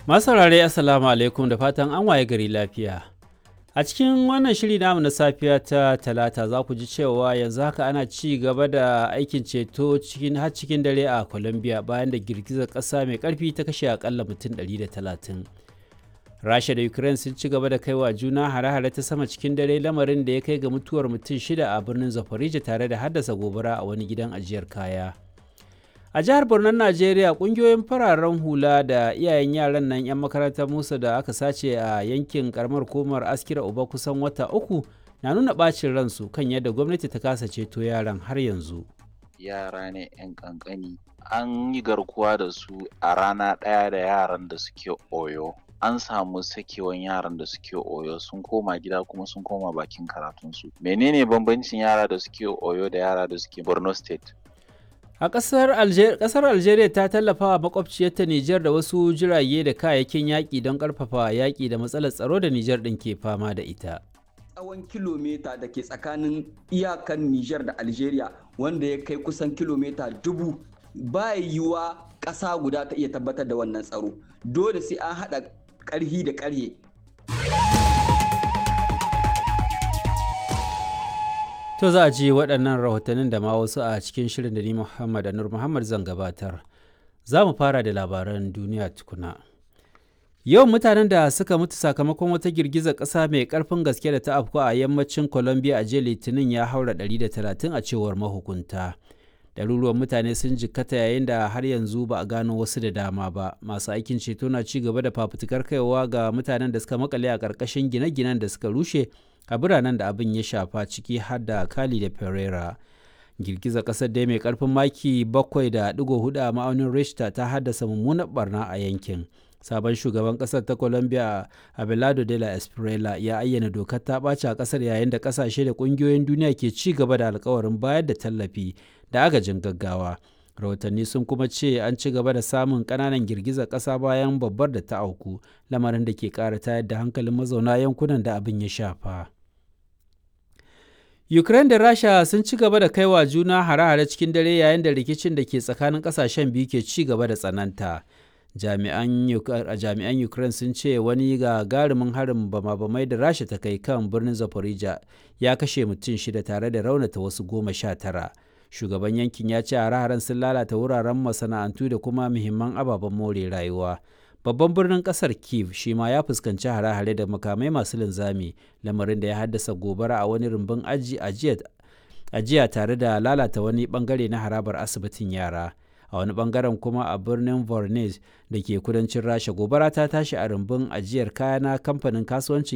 Masu saurare Assalamu alaikum da fatan an waye gari lafiya. A cikin wannan shiri namu na safiya ta talata za ku ji cewa yanzu haka ana ci gaba da aikin ceto cikin har cikin dare a Colombia bayan da girgizar ƙasa mai ƙarfi ta kashe akalla mutum 130. Rasha da Ukraine sun ci gaba da kaiwa juna hare-hare ta sama cikin dare lamarin da ya kai ga mutuwar mutum shida a birnin Zaporizhia tare da haddasa gobara a wani gidan ajiyar kaya. a jihar Borno Najeriya kungiyoyin fararen hula da iyayen yaran nan 'yan makarantar Musa da aka sace a yankin karamar komar askira uba kusan wata uku na nuna bacin ransu kan yadda gwamnati ta kasa ceto yaran har yanzu. Yara ne 'yan kankani an yi garkuwa da su a rana ɗaya da yaran da suke oyo. An samu sakewan yaran da suke oyo sun koma gida kuma sun koma bakin karatunsu. Menene bambancin yara da suke oyo da yara da suke Borno State? A ƙasar Algeria, ƙasar Algeria ta tallafa wa makwabciyarta Nijar da wasu jirage da kayayyakin yaƙi don ƙarfafa yaƙi da matsalar tsaro da Nijar ɗin ke fama da ita. Tsawon kilomita da ke tsakanin iyakan Nijar da Algeria wanda ya kai kusan kilomita dubu ba yiwuwa ƙasa guda ta iya tabbatar da wannan tsaro. Dole sai an haɗa ƙarhi da ƙarhe To za a ji waɗannan rahotannin da ma wasu a cikin shirin da ni Muhammad Anur Muhammad zan gabatar. Za mu fara da labaran duniya tukuna. Yawan mutanen da suka mutu sakamakon wata girgizar ƙasa mai ƙarfin gaske da ta afku a yammacin Colombia a jiya Litinin ya haura 130 a cewar mahukunta. Ɗaruruwan mutane sun jikkata yayin da har yanzu ba a gano wasu da dama ba. Masu aikin ceto na ci gaba da fafutukar kaiwa ga mutanen da suka makale a ƙarƙashin gine-ginen da suka rushe a biranen da abin ya shafa ciki har da Cali da Pereira. Girgizar ƙasar dai mai ƙarfin maki 7.4 a ma'aunin Richter ta haddasa mummunar barna a yankin. Sabon shugaban ƙasar ta Colombia Abelardo de la Espriella ya ayyana dokar ta ɓaci a ƙasar yayin da ƙasashe da ƙungiyoyin duniya ke ci gaba da alkawarin bayar da tallafi da agajin gaggawa. rahotanni sun kuma ce an ci gaba da samun ƙananan girgizar ƙasa bayan babbar da ta auku lamarin da ke ƙara tayar da hankalin mazauna yankunan da abin ya shafa. Ukraine da Rasha sun ci gaba da kaiwa juna hare-hare cikin dare yayin da rikicin da ke tsakanin kasashen biyu ke ci gaba da tsananta. Jami'an Ukraine sun ce wani gagarumin harin bama-bamai da Rasha ta kai kan birnin Zaporizhia ya kashe mutum shida tare da raunata wasu goma sha tara. Shugaban yankin ya ce hare-haren sun lalata wuraren masana'antu da kuma muhimman ababen more rayuwa. babban birnin kasar kiev shi ma ya fuskanci hare-hare da makamai masu linzami lamarin da ya haddasa gobara a wani rumbun ajiya tare da lalata wani bangare na harabar asibitin yara a wani bangaren kuma a birnin vornes da ke kudancin rasha gobara ta tashi a rumbun ajiyar kaya na kamfanin kasuwancin